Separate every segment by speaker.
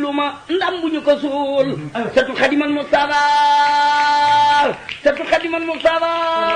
Speaker 1: gisuma ndam bu ñu ko suul satu xadimal Mustafa satu xadimal Mustafa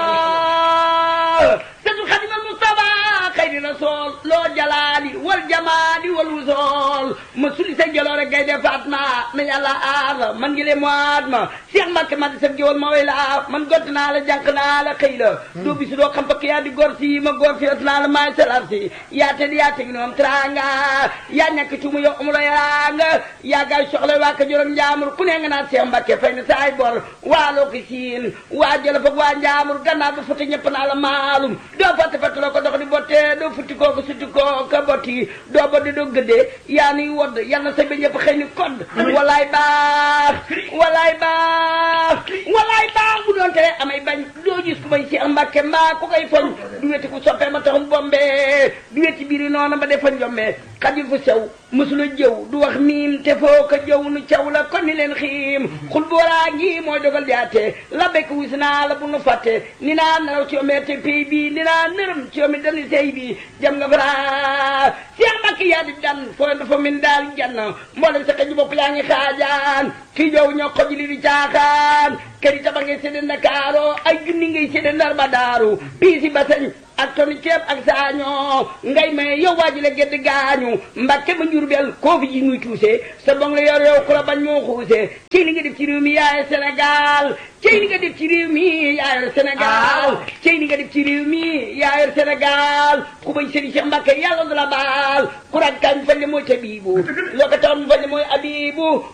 Speaker 1: satu xadimal Mustafa xayri rasool loo jalaali wal jamaali wal wusool ma suli sa jaloore gay de Fatma na yàlla aar la man ngi le moit ma Cheikh Mbacke ma di sa géwal ma way la man gott naa la jànq naa la xëy la doo bisu doo xam pakk yaa di gor si ma gor fi naa la maay salar si yaa te di yaa tegi noom tranga yaa ñàkk ci mu yow amula yaa nga yaa gaay soxla waa ka jorom njaamur ku ne nga naan Cheikh Mbacke fay na saay bor waa loo ko siin waa jëla fag waa njaamur gannaaw ba fata ñëpp naa la maalum doo fatte fatte loo ko dox di botte doo futti koo ko sutti koo ka botti doo boddi doo gëddee yaa nuy wodd yal na sa ba ñëpp xëy ni kodd walaay baax walaay baax walaay baax bu doon tere amay bañ doo gis ku may Cheikh Mbacke mbaa ku koy foñ du weti ku soppee ma taxum bombe du weti biiri noona ba defa njombe xajul fu sew mësula jëw du wax miim te foo ko jëw nu caw la kon ni leen xiim xul booraa ngi mooy dogal yaate la bekk wis naa la bu nu fàtte ni naa naraw ci omee te pay bi ni naa nërëm ci omi dani sey bi jam nga fara Cheikh Mbacke yaa di dan foo dafa min daal jann mboolem sa xëj bopp yaa ngi xaajaan fii jow ñoo xoj li di caaxaan kër yi taba ngay sédde Ndakaaro ay junni ngay sédde Ndar ba daaru bii si basañ ak toni ceeb ak saañoo ngay may yow waa ji la gedd gaañu Mbàkke ba Njurbel koo fi ji muy tuuse sa bong la yor yow ku la bañ moo xuuse ci li nga def ci réew mi yaay Sénégal ci li nga def ci réew mi yaayal Sénégal ci li nga def ci réew mi yaayal Sénégal ku bañ sëriñ Cheikh Mbàkke yàlla du la baal ku rag kañ fañ le mooy tabiibu loo ko taxam fañ le mooy abibu